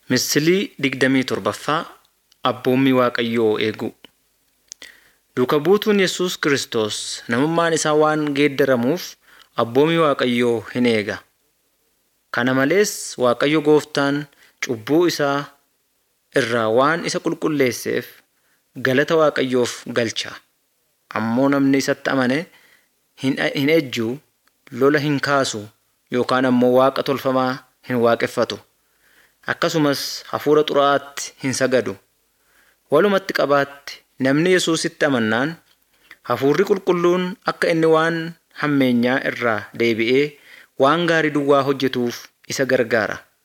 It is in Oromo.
Misilii digdamii torbaffaa Abboommii Waaqayyoo eeguu. Duuka buutuun Yesuus Kiristoos namummaan isaa waan geeddaramuuf abboommii Waaqayyoo hin eega. Kana malees Waaqayyo Gooftaan cubbuu isaa irraa waan isa qulqulleesseef galata Waaqayyoof galcha. Ammoo namni isatti amane hin ejju, lola hin kaasu yookaan ammoo waaqa tolfamaa hin waaqeffatu. Akkasumas hafuura xuraa'aatti hin sagadu. Walumatti qabaatti namni Yesuusitti amannaan hafuurri qulqulluun akka inni waan hammeenyaa irraa deebi'ee waan gaarii duwwaa hojjetuuf isa gargaara.